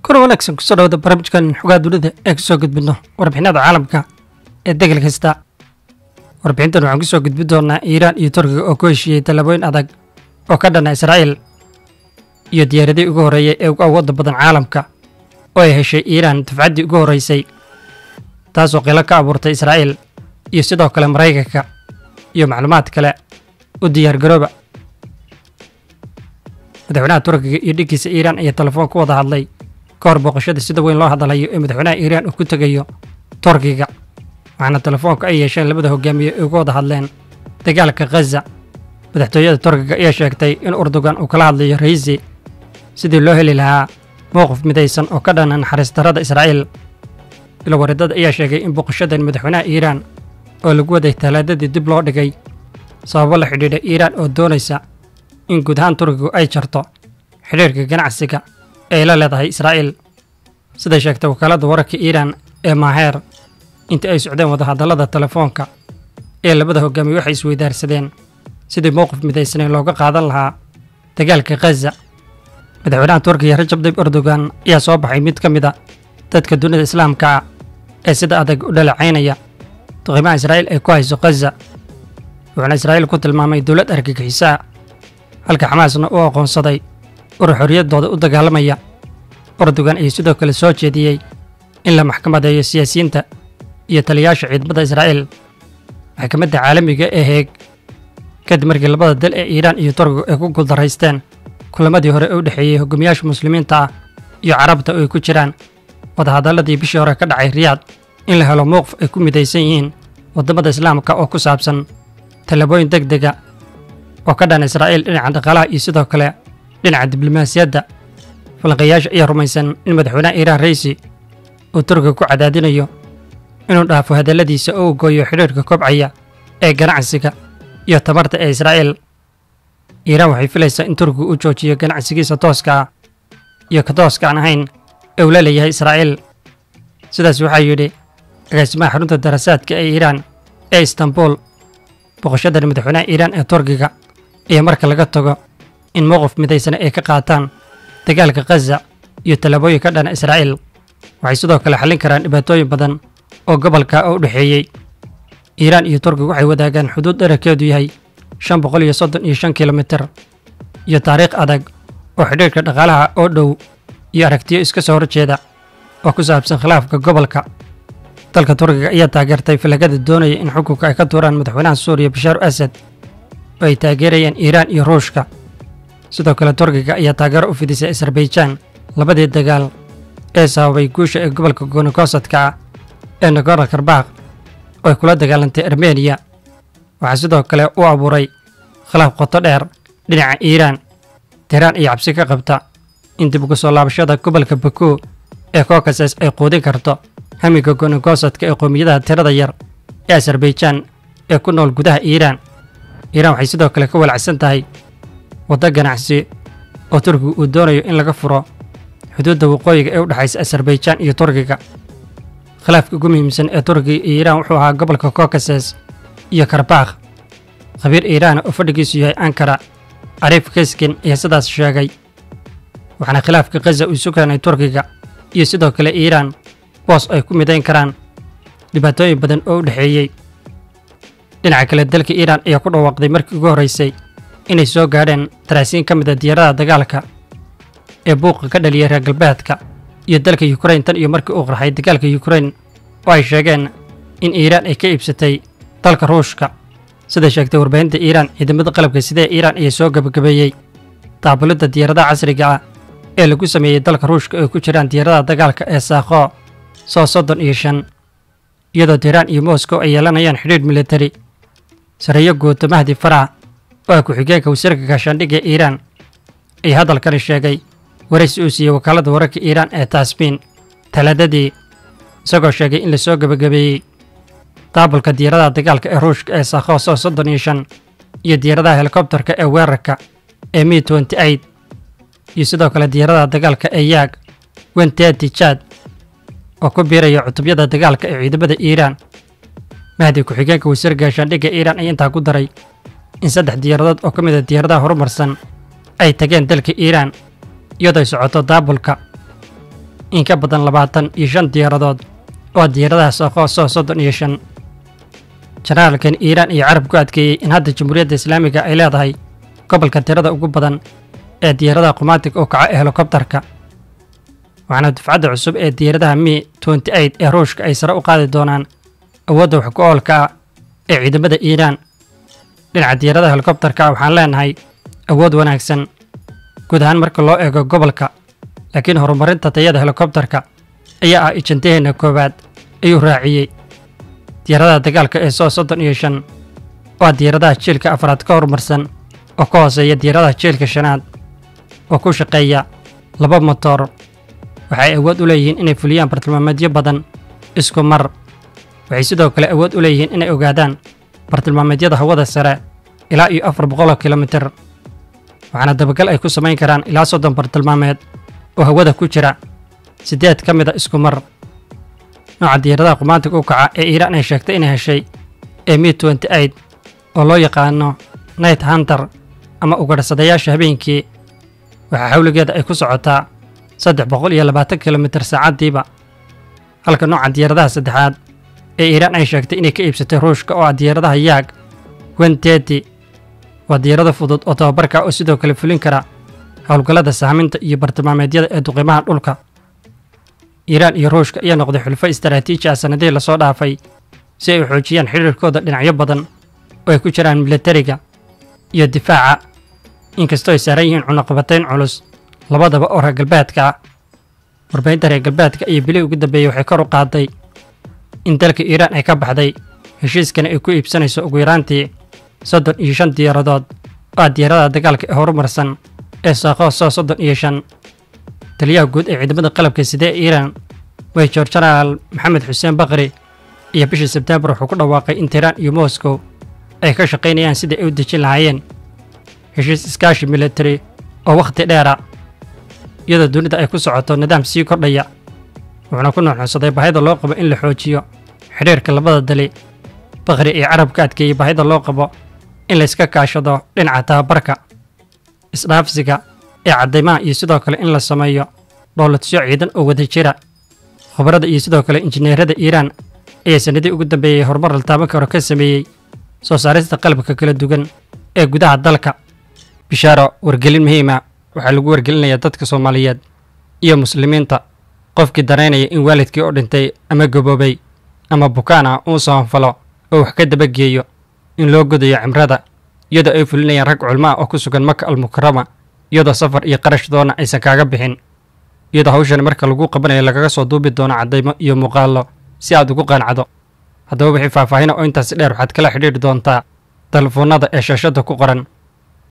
kuna wanaagsan kusoo dhawada barnaamijkan xogaa dunida ee kusoo gudbino warbixinada caalamka ee degel kasta warbixintan waxaan kusoo gudbin doonaa iiraan iyo turkiga oo ku heshiiyey tallaabooyin adag oo ka dhana israa'iil iyo diyaaradii ugu horreeyey ee ugu awoodda badan caalamka oo ay heshay iiraan dafcaddii ugu horraysay taasoo qilo ka abuurtay israa'iil iyo sidoo kale maraykanka iyo macluumaad kale u diyaargarooba madaxweynaha turkiga iyo dhiggiisa iiraan ayaa telefoon ku wada hadlay ka hor booqashada sida weyn loo hadalayo ee madaxweynaha iiraan uu ku tegayo turkiga waxaana telefoonka ay yeesheen labada hogaamiye ay uga wada hadleen dagaalka khaza madaxtooyada turkiga ayaa sheegtay in urdugan uu kala hadlayo raisi sidii loo heli lahaa mowqif midaysan oo ka dhana naxariis darrada israa'iil ilwareedada ayaa sheegay in booqashadan madaxweynaha iiraan oo lagu waday talaadadii dib loo dhigay sababo la xidhiidha iiraan oo doonaysa in guud ahaan turkigu ay jarto xidhiirka ganacsiga ee la leedahay israa'iil siday sheegtay wakaaladda wararka iiraan ee maaheer intii ay socdeen wadahadallada telefoonka ee labada hogaamiye waxay isweydaarsadeen sidii mowqif midaysaneyn looga qaadan lahaa dagaalka khaza madaxweynaha turkiga rajab dayb erdogan ayaa soo baxay mid ka mid a dadka dunida islaamka ah ee sida adag u dhaleecaynaya duqiimaha israa'iil ay ku hayso khaza wuxuuna israa'iil ku tilmaamay dowlad argagixisaa halka xamaasna u aqoonsaday urur xorriyaddooda u dagaalamaya erdogan ayaa sidoo kale soo jeediyey in la maxkamadeeyo siyaasiyiinta iyo taliyayaasha ciidamada israa'iil maxkamadda caalamiga ee heeg kadib markii labada dal ee iiraan iyo turkigu ay ku guuldaraysteen kulamadii hore ee u dhexeeyey hogaamiyaasha muslimiinta ah iyo carabta oo ay ku jiraan wadahadalladii bishii hore ka dhacay riyaad in la helo mowqif ay ku midaysan yihiin waddamada islaamka oo ku saabsan tallaabooyin deg dega oo ka dhan israa'iil dhinaca dhaqaalaha iyo sidoo kale dhinaca diblomaasiyadda falanqayaasha ayaa rumaysan in madaxweynaha iiraan raisi uu turkiga ku cadaadinayo inuu dhaafo hadalladiisa oo uu gooyo xidhiirka kobcaya ee ganacsiga iyo tamarta ee israa'iil iiraan waxay filaysaa in turkigu uu joojiyo ganacsigiisa tooska ah iyo ka tooska aan ahayn ee uu la leeyahay israa'iil sidaas waxaa yidhi agaasimaha xarunta darasaadka ee iiraan ee istanbul boqoshadan madaxweynaha iiraan ee turkiga iyo marka laga tago in mowqif midaysana ay ka qaataan dagaalka khaza iyo tallaabooyin ka dhana israa'iil waxay sidoo kale xallin karaan dhibaatooyin badan oo gobolka oo u dhexeeyey iiraan iyo turkiga waxay wadaagaan xuduud dherarkeedu yahay shan boqol iyo soddon iyo shan kilomitir iyo taariikh adag oo xidhiirka dhaqaalaha oo dhow iyo aragtiyo iska soo horjeeda oo ku saabsan khilaafka gobolka dalka turkiga ayaa taageertay falagada doonaya in xukunka ay ka tuuraan madaxweynaha suuriya bashaar asad oo ay taageerayaan iiraan iyo ruushka sidoo kale turkiga ayaa taageero u fidisay asarbaijan labadii dagaal ee sababay guusha ee gobolka goonigosadka ah ee nagorno karbakh oo ay kula dagaalantay armeniya waxaa sidoo kale u abuuray khilaaf qoto dheer dhinaca iiraan tehraan iyo cabsi ka qabta in dib uga soo laabashada gobolka baku ee kokases ay quudin karto hamiga goonigosadka ee qoomiyadaha tirada yar ee asarbaijan ee ku nool gudaha iiraan iiraan waxay sidoo kale ka walacsan tahay waddo ganacsi oo turkiga uu doonayo in laga furo xuduudda waqooyiga ee u dhexaysa asarbaijan iyo turkiga khilaafka ugu muhiimsan ee turkiga iyo iiraan wuxuu ahaa gobolka kokases iyo karbakh khabiir iiraana oo fadhigiisu yahay ankara ariif keskin ayaa sidaas sheegay waxaana khilaafka khaza uu isu keenay turkiga iyo sidoo kale iiraan boos ay ku midayn karaan dhibaatooyin badan oo u dhexeeyey dhinaca kale dalka iiraan ayaa ku dhawaaqday markii ugu horraysay inay soo gaadheen daraasiin ka mid a diyaaradaha dagaalka ee buuqa ka dhaliyay reer galbeedka iyo dalka yukrain tan iyo markii uu qarxay dagaalka yukrain oo ay sheegeen in iiraan ay ka iibsatay dalka ruushka sida sheegtay warbaahinta iiraan ciidamada qalabka sidee iiraan ayaa soo gabagabeeyey daabulidda diyaaradaha casriga ah ee lagu sameeyey dalka ruushka oo ku jiraan diyaaradaha dagaalka ee saakho soo soddon iyo shan iyadoo tehraan iyo moscow ay yeelanayaan xidhiidh militari sareeyo guuto mahdi farax oo ah ku-xigeenka wasiirka gaashaandhigga iiraan ayaa hadalkani sheegay waraysi uu siiyey wakaaladda wararka iiraan ee taasmiin talaadadii isagoo sheegay in la soo gebagabeeyey daabulka diyaaradaha dagaalka ee ruushka ee saakho soo soddon iyo shan iyo diyaaradaha helikobtarka ee weerarka ee mi tenty eight iyo sidoo kale diyaaradaha dagaalka ee yaag wenteti jad oo ku biiraya cutubyada dagaalka ee ciidamada iiraan mahdi ku-xigeenka wasiir gaashaandhigga iiraan ayaa intaa ku daray in saddex diyaaradood oo ka mid a diyaaradaha horumarsan ay tageen dalka iiraan iyadoo ay socoto daabulka in ka badan labaatan iyo shan diyaaradood oo diyaaradaha soqoosoo soddon iyo shan janaalkan iiraan iyo carab ku adkeeyey in hadda jamhuuriyadda islaamiga ay leedahay gobolka tirada ugu badan ee diyaaradaha qumaatig oo kaca ee helikobtarka waxaana dufcadda cusub ee diyaaradaha mi nty eight ee ruushka ay sare u qaadi doonaan awoodda wax ku oolka ah ee ciidamada iiraan dhinaca diyaaradaha helikobtarka waxaan leenahay awood wanaagsan guud ahaan marka loo eego gobolka laakiin horumarinta tayada helikobtarka ayaa ah ijantaheenna koowaad ayuu raaciyey diyaaradaha dagaalka ee soo soddon iyo shan waa diyaaradaha jiilka afraad ka horumarsan oo ka hooseeya diyaaradaha jiilka shanaad oo ku shaqeeya laba motor waxay awood u leeyihiin inay fuliyaan bartilmaameedyo badan isku mar waxay sidoo kale awood u leeyihiin inay ogaadaan bartilmaameedyada hawada sare ilaa iyo afar boqoloo kilomitir waxaana dabagal ay ku samayn karaan ilaa soddon bartilmaameed oo hawada ku jira siddeed ka mida isku mar nooca diyaaradaha qumaantiga u kaca ee iiraan ay sheegtay inay heshay ee mi nty eight oo loo yaqaano night hunter ama ugadhsadayaasha habeenkii waxaa xawligeeda ay ku socotaa saddex boqol iyo labaatan kilomitir saacaddiiba halka nooca diyaaradaha saddexaad ee iiraan ay sheegtay inay ka iibsatay ruushka oo ah diyaaradaha yaag wenteti waa diyaarado fudud oo tababarka oo sidoo kale fulin kara howlgallada sahminta iyo bartilmaameedyada ee duqimaha dhulka iiraan iyo ruushka ayaa noqday xulfo istaraatiiji ah sannadihii lasoo dhaafay si ay u xoojiyaan xidhiirkooda dhinacyo badan oo ay ku jiraan milatariga iyo difaaca inkastoo ay saaran yihiin cunaqabatayn culus labadaba oo reer galbeedka ah warbaahinta reer galbeedka iyo bilii ugu dambeeyey waxay kor u qaaday in dalka iiraan ay ka baxday heshiiskana ay ku iibsanayso ugu yaraantii soddon iyo shan diyaaradood oo ah diyaaradaha dagaalka ee horumarsan ee saaqoosoo soddon iyo shan taliyaha guud ee ciidamada qalabka sidee iiraan weyjor jenaraal maxamed xuseen bakri iyo bishii sebtembar wuxuu ku dhawaaqay in tiiraan iyo moscow ay ka shaqaynayaan sidai ay u dejin lahaayeen heshiis iskaashi militari oo wakhti dheera iyadoo dunida ay ku socoto nidaam sii kordhaya wuxuuna ku nuuxnuusaday baahida loo qabo in la xoojiyo xidhiirka labada dali bakri iyo carabka adkeeyey baahida loo qabo in layska kaashado dhinaca tababarka isdhaafsiga ee caddaymaha iyo sidoo kale in la sameeyo dhowladsyo ciidan oo wada jira khubarada iyo sidoo kale injineerada iiraan ayaa sannadii ugu dambeeyey horumar la taaban karo ka sameeyey soo saarista qalabka kala duwan ee gudaha dalka bishaaro wargelin muhiima waxaa lagu wargelinayaa dadka soomaaliyeed iyo muslimiinta qofkii danaynaya in waalidkii oo dhintay ama gaboobay ama bukaan ah uu soonfalo oo wax ka dabageeyo in loo godayo cimrada iyadoo ay fulinayaan rag culmo ah oo ku sugan maka almukarama iyadoo safar iyo qarash doona aysan kaaga bixin iyadoo hawshan marka lagu qabanayo lagaga soo duubi doono caddaymo iyo muuqaallo si aad ugu qancdo haddaba wixii faahfaahina oo intaasi dheer waxaad kala xidhiidhi doontaa telefoonnada ee shaashadda ku qoran